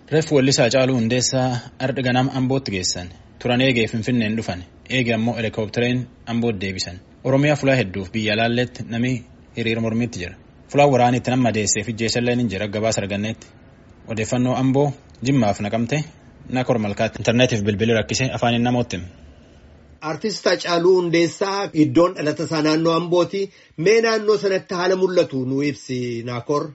Reeffi Wallisaa Caaluu Hundeessaa ardha ganama Ambootti geessan. Turan eegee Finfinneen dhufan. Eegee ammoo helikoophitereen Ambootti deebisan. Oromiyaa fulaa hedduuf biyya alaalleetti namni hiriira mormiitti jira. Fulaan waraaniitti nama madeesseef ijjeessallee ni jira gabaasa arganneetti. Odeeffannoo Amboo Jimmaaf naqamte Nakor Malkaatti intarneetiif bilbilii rakkisee afaaniin namootti hime. Artist Hacaaluu Hundeessaa iddoon dhalata isaa naannoo Ambooti. Mee naannoo sanatti haala mul'atu nu ibsi Naakor.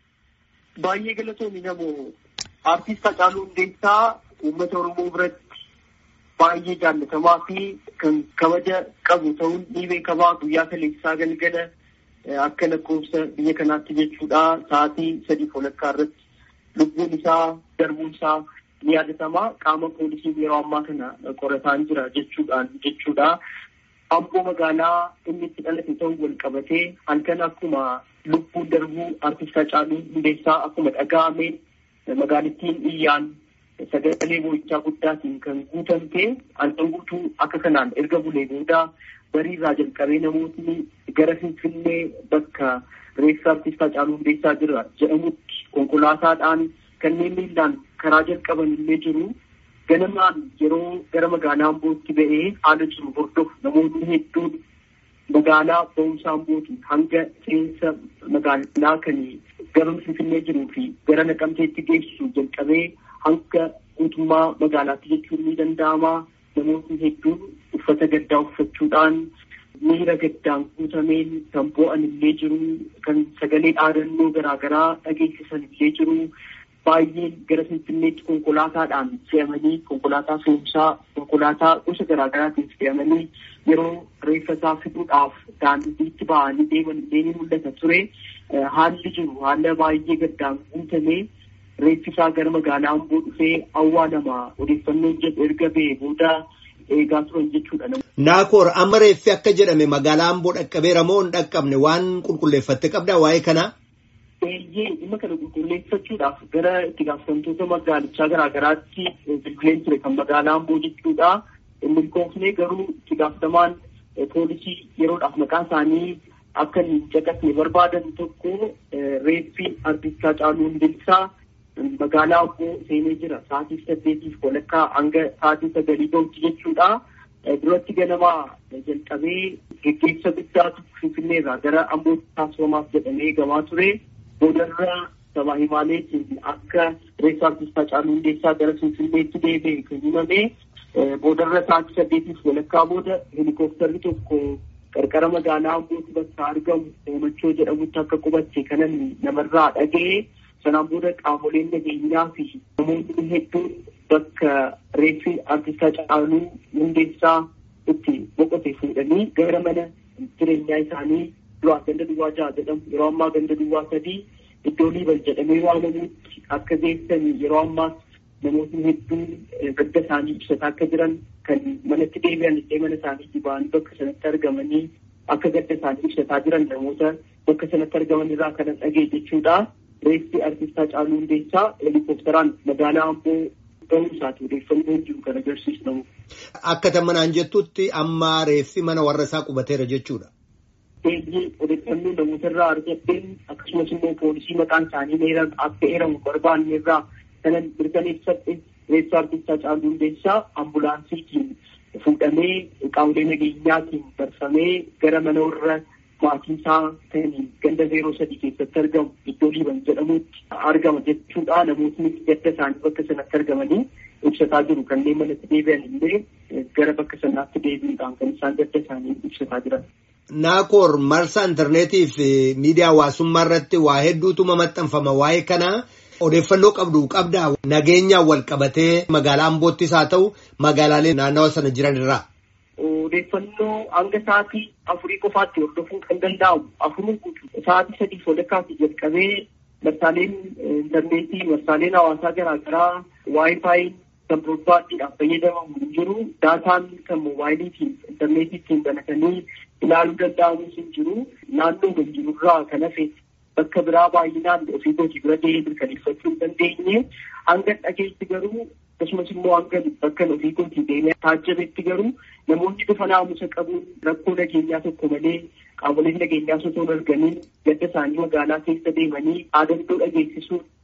Baay'ee galatoomii namoo Artist Hacaaluu Hundeessaa uummata Oromoo biratti baay'ee jaallatamaa fi kan kabaja qabu ta'uun ni beekamaa guyyaa kaleessaa galgala akka lakkoofsa biyya kanaatti jechuudha sa'aatii sadii walakkaa irratti lubbuun isaa darbuun isaa ni yaadatamaa qaama poolisiin yeroo ammaa kana qorataa jira jechuudhaan jechuudha. Amboo magaalaa inni itti dhalate ta'uu wal qabatee halkan akkuma lubbuun darbuu artist Hacaaluu Hundeessaa akkuma dhaga'ameen magaalattiin iyyaan sagalee boo'ichaa guddaatiin kan guutamte halkan guutuu akka kanaan erga bulee booda bariirraa jalqabee namootni gara Finfinnee bakka reeffa artist Hacaaluu Hundeessaa jira jedhamutti konkolaataadhaan kanneen miillaan karaa jalqaban illee jiru. Ganamaan yeroo gara magaalaa Ambootti ba'ee haala jiru hordofu namoonni hedduun magaalaa ba'umsaa Ambootii hanga seensa magaalaa kan gara Finfinnee jiruu fi gara Naqamteetti geessu jalqabee hanga guutummaa magaalaatti jechuun ni danda'ama. Namoonni hedduun uffata gaddaa uffachuudhaan miira gaddaan guutameen kan boo'an illee jiru kan sagalee dhaadannoo garaagaraa dhageessisan illee jiru. baay'een gara finfinneetti konkolaataadhaan fe'amanii konkolaataa fe'umsaa konkolaataa gosa garaagaraatiin fe'amanii yeroo reeffa isaa fiduudhaaf daandiitti ba'anii deeman illee ni mul'ata ture. Haalli jiru haala baay'ee gaddaan guutamee reeffi isaa gara magaalaa Amboo dhufee awwaalama odeeffannoon jedhu erga ba'ee booda eegaa turan jechuudha. Naakoor amma reeffi akka jedhame magaalaa Amboo dhaqqabeera moo hin dhaqqabne waan qulqulleeffatte qabdaa waa'ee kanaa? Eeyyee dhimma kana qulqulleeffachuudhaaf gara itti gaafatamtoota magaalichaa garaagaraatti bilbileen ture kan magaalaa Amboo jechuudha. Milkoofnee garuu itti gaafatamaan poolisii yeroodhaaf maqaa isaanii akka hin caqasne barbaadan tokko reeffi artist Hacaaluu Hundeessaa magaalaa Amboo seenee jira. Sa'aatii saddeetiif walakkaa hanga sa'aatii sagalii gahutti jechuudha. Duratti ganamaa jalqabee geggeessa guddaatu Finfinneerraa gara Ambootti taasifamaaf jedhamee eegamaa ture. boodarra sabaa himaaleetiin akka reeffa artist Hacaaluu Hundeessaa gara Finfinneetti deebi'e kan himame boodarra sa'aatii saddeetiif walakkaa booda helikoophtarri tokko qarqara magaalaa Ambootti bakka argamu Hoomachoo jedhamutti akka qubatte kanan namarraa dhaga'e sanaan booda qaamoleen nageenyaa fi namoonni hedduun bakka reeffi artist Hacaaluu Hundeessaa itti boqote fuudhanii gara mana jireenyaa isaanii duraa ganda duwwaa jaha jedhamu yeroo ammaa ganda duwwaa sadii iddoo liiban jedhamee waamamutti akka geessan yeroo ammaas namootni hedduun gadda isaanii ibsataa akka jiran kan manatti deebi'an illee mana isaanii ba'anii bakka sanatti argamanii akka gadda isaanii ibsataa jiran namoota bakka sanatti argaman irraa kanan dhagee jechuudha. Reeffi artist Hacaaluu Hundeessaa helikoophteraan magaalaa Amboo gahuu isaati odeeffannoo jiru kan agarsiisu. Akka tamanaan jettutti amma reeffi mana warra isaa qubateera jechuudha. Eeyyee odeeffannoo namoota irraa argatteen akkasumas immoo poolisii maqaan isaanii akka eeramu barbaanne irraa kanan mirkaneeffadhe reeffa artist Hacaaluu Hundeessaa ambulaansiitiin fuudhamee qaamolee nageenyaatiin barfamee gara mana warra maatii isaa kan ganda zeeroo sadii keessatti argamu iddoo liiban jedhamutti argama jechuudha. Namootni gadda isaanii bakka sanatti argamanii ibsataa jiru. Kanneen manatti deebi'an illee gara bakka sanaatti deebi'uudhaan kan isaan gadda isaanii ibsataa jiran. Naakoor marsaa intarneetii fi miidiyaa hawaasummaa irratti waa hedduutu maxxanfama waa'ee kanaa odeeffannoo qabdu qabdaa nageenyaan wal qabatee magaalaa Amboottis haa ta'u magaalaalee naannawa sana jiran irraa. Odeeffannoo hanga sa'aatii afurii qofaatti hordofuu kan danda'amu afurii guutuu sa'aatii sadiif walakkaatti jalqabee marsaaleen intarneetii marsaaleen hawaasaa garaagaraa waayifaayiin kan biroobaaddiidhaaf fayyadamamu hin jiru daataan kan moobaayiliitiin intarneetiitiin banatanii ilaaluu danda'amus hin jiru naannoo kan jirurraa kan hafe bakka biraa baay'inaan ofii kootii bira deemee mirkaneeffachuu hin dandeenye hanga dhageetti garuu akkasumas immoo hanga bakka ofii kootii deemee taajjabetti garuu namoonni bifa naamusa qabuun rakkoo nageenyaa tokko malee qaamoleen nageenyaa osoo hin argamiin gadda isaanii magaalaa keessa deemanii dhaadannoo dhageessisuun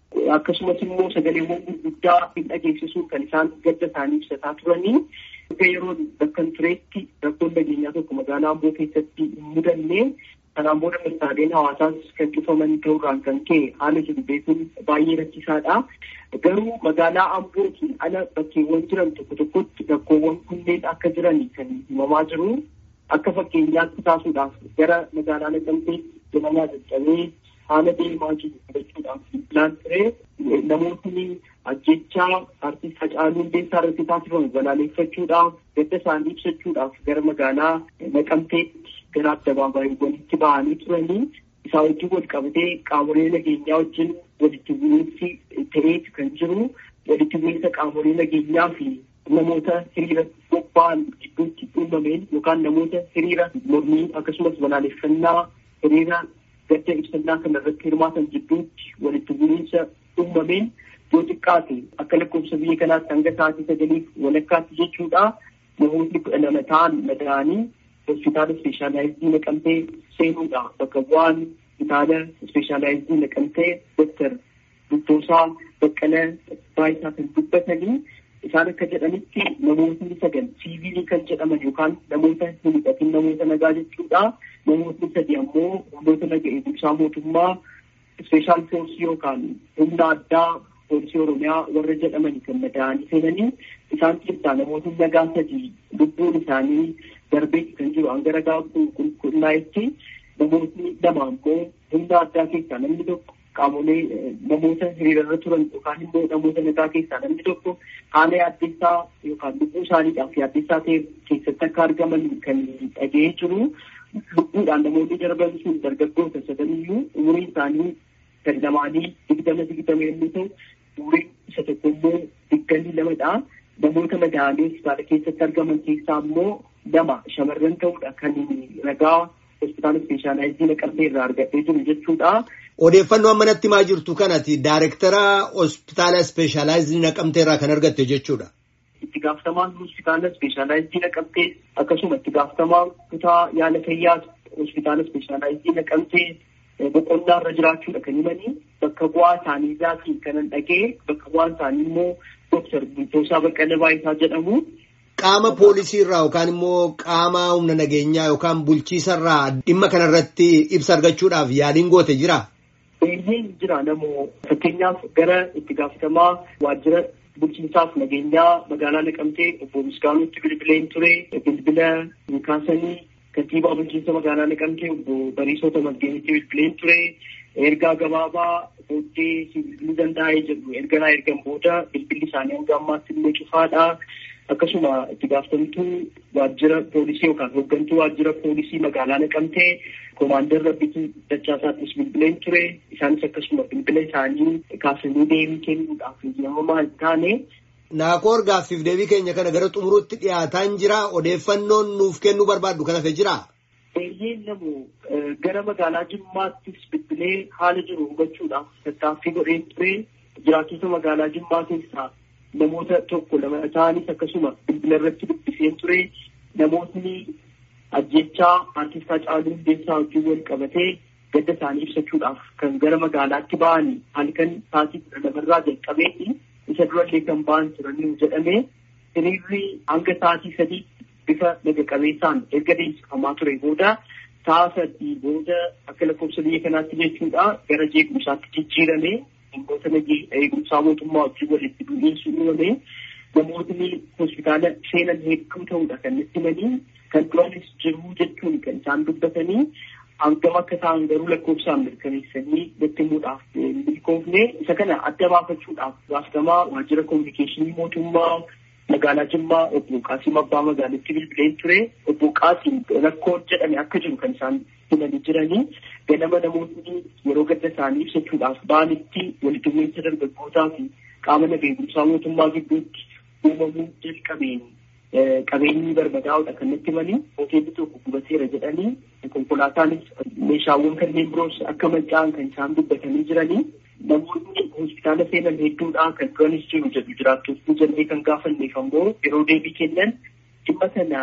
akkasumas immoo sagaleewwan gurguddaa hin dhageessisuun kan isaan gadda isaanii ibsataa turanii akka yeroo bakka tureetti rakkoon nageenyaa tokko magaalaa Amboo keessatti hin mudanne kanaan booda mirkaaleen hawaasaas kan cufaman ta'uudhaan kan ka'e haala jiru beekuun baay'ee rakkisaadha. Garuu magaalaa Ambootiin ala bakkeewwan jiran tokko tokkotti rakkoowwan kunneen akka jiran kan himamaa jiru. Akka fakkeenyaatti taasuudhaaf gara magaalaa Naqamteetti deemaa caccabee haala deemaa jiru hubachuudhaaf filaan ture namootni ajjechaa artiist Hacaaluu Hundeessaa irratti taasifamu balaaleffachuudhaaf gadda isaanii ibsachuudhaaf gara magaalaa Naqamteetti gara addabaabaayyiiwwanitti ba'anii turanii isaa wajjin wal qabatee qaamolee nageenyaa wajjin walitti bu'iinsi ta'eetu kan jiru walitti bu'iinsa qaamolee nageenyaa fi namoota hiriira bobba'an gidduutti uumameen yookaan namoota hiriira mormii akkasumas balaaleffannaa hiriira gadda ibsannaa kana irratti hirmaatan gidduutti walitti bu'iinsa uumameen yoo xiqqaate akka lakkoofsa biyya kanaatti hanga sa'aatii sagaliif walakkaatti jechuudha namoonni kudha lama ta'an madaa'anii hospitaala ispeeshaalaayizii naqamtee seenuudha bakka bu'aan hospitaala ispeeshaalaayizii naqamtee doktar Duttoosaa Baqqala Baayisaa kan dubbatanii isaan akka jedhanitti namootni sagal siivilii kan jedhaman yookaan namoota hin hidhatin namoota nagaa jechuudha. Namootni sadi ammoo humnoota naga eegumsaa mootummaa ispeeshaal foorsii yookaan humna addaa poolisii oromiyaa warra jedhaman kan madaa'anii seenanii isaan keessaa namootni nagaa sadi lubbuun isaanii darbee kan jiru hanga ragaa qulqullaa'etti namootni lama ammoo humna addaa keessaa namni tokko qaamolee namoota hiriirarra turan yookaan immoo namoota nagaa keessaa namni tokko haala yaaddeessaa yookaan lubbuu isaaniidhaaf yaaddeessaa ta'e keessatti akka argaman kan dhaga'ee jiru. Lubbuudhaan namoonni darban sun dargaggoota sadaniyyuu umuriin isaanii gadi lamaanii digdama digdama yommuu ta'u umuriin isa tokko immoo digdamii lamadha. Namoota madaa'anii hospitaala keessatti argaman keessaa immoo lama shamarran ta'uudha kan ragaa hospitaala ispeeshaalaayizii naqamtee irraa argadhee jiru jechuudha. Odeeffannoo ammanatti maa jirtu kanati daayirektara hospitaala ispeeshaalaayizii naqamtee irraa kan argatte jechuudha. Itti gaafatamaan hospitaala ispeeshaalaayizii naqamtee akkasuma itti gaafatamaan kutaa yaala fayyaa hospitaala ispeeshaalaayizii naqamtee boqonnaa irra jiraachuudha kan himanii bakka bu'aa isaanii isaatiin kanan dhagee bakka bu'aan isaanii immoo Dooktar Bultoosaa Baqqalee Baayisaa jedhamu. Qaama poolisii irraa yookaan immoo qaama humna nageenyaa yookaan bulchiisa irraa dhimma kanarratti ibsa argachuudhaaf yaaliin goote jira. Baay'een jira namoo fakkeenyaaf gara itti gaafatamaa waajjira bulchiinsaaf nageenyaa magaalaa Naqamtee obbo Misgaanuutti bilbileen ture bilbila kaasanii kantiibaa bulchiinsa magaalaa Naqamtee obbo Bariisoo Tamasgeenitti bilbileen ture ergaa gabaabaa booddee bilbiluu danda'ee jedhu erga naa ergan booda bilbilli isaanii hanga ammaatti illee cufaadha. Akkasuma itti gaafatamtuu waajjira poolisii yookaan hooggantuu waajjira poolisii magaalaa Naqamtee Komaander Rabbituu Dachaasaattis bilbileen ture. Isaanis akkasuma bilbila isaanii kaasanii deebii kennuudhaaf eeyyamamaa hin taane. Naakoor gaaffiif deebii keenya kana gara xumuruutti dhiyaataan jira. Odeeffannoon nuuf kennuu barbaaddu kan hafe jira. Baay'een namu gara magaalaa Jimmaattis bilbilee haala jiru hubachuudhaaf tattaaffii godheen ture. Jiraattota magaalaa Jimmaa keessaa namoota tokko lama ta'anis akkasuma bilbila irratti dubbiseen ture. Namootni ajjechaa artistaa Hacaaluu Hundeessaa wajjin wal qabatee gadda isaanii ibsachuudhaaf kan gara magaalaatti ba'anii halkan sa'aatii kudha lamarraa jalqabeetti isa durallee kan ba'an turanii jedhame hiriirri hanga sa'aatii sadii bifa naga qabeessaan erga deemsifamaa ture booda sa'a sadii booda akka lakkoofsa biyya kanaatti jechuudha gara jeequmsaatti jijjiirame dhimmoota eegumsaa mootummaa wajjin walitti bu'iinsi uumame namootni hospitaala seenan hedduu ta'uudha kan itti himanii kan duranis jiru jechuun kan isaan dubbatanii hangam akka ta'an garuu lakkoofsaan mirkaneessanii nutti himuudhaaf milkoofne isa kana adda baafachuudhaaf gaafatamaa waajjira koominikeeshinii mootummaa magaalaa Jimmaa obbo Qaasiim Abbaa magaalitti bilbileen ture obbo Qaasiim rakkoon jedhame akka jiru kan isaan himanii jiranii ganama namoonni yeroo gadda isaanii ibsachuudhaaf ba'anitti walitti bu'iinsa dargaggootaa fi qaama nageegumsaa mootummaa gidduutti uumamuu jalqabeen qabeenyi barbadaa'uudha kan natti himanii hoteelli tokko gubateera jedhanii konkolaataanis meeshaawwan kanneen biroos akka manca'an kan isaan dubbatanii jiranii namoonni hospitaala seenan hedduudha kan duranis jiru jedhu jiraattonni jennee kan gaafanneef ammoo yeroo deebii kennan dhimma sana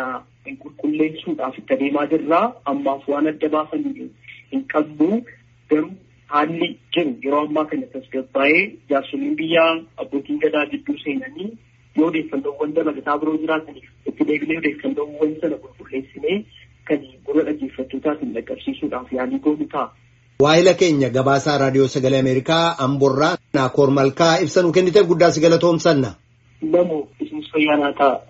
qulqulleessuudhaaf itti adeemaa jirraa ammaaf waan adda baasan hin qabnu garuu haalli jiru yeroo ammaa kana tasgabbaa'ee jaarsoliin biyyaa abbootiin gadaa gidduu seenanii yoo odeeffannoowwan dabalataa biroo jiraataniif itti deebinee odeeffannoowwan sana qulqulleessinee kan gurra dhaggeeffattootaatiin dhaqqabsiisuudhaaf yaalii goonu ta'a. Waahila keenya gabaasaa raadiyoo sagalee Ameerikaa Amborraa Naakoor Malkaa ibsa nu kenniteef guddaa si galatoomsanna. Namoo isinis fayyaa naa ta'a.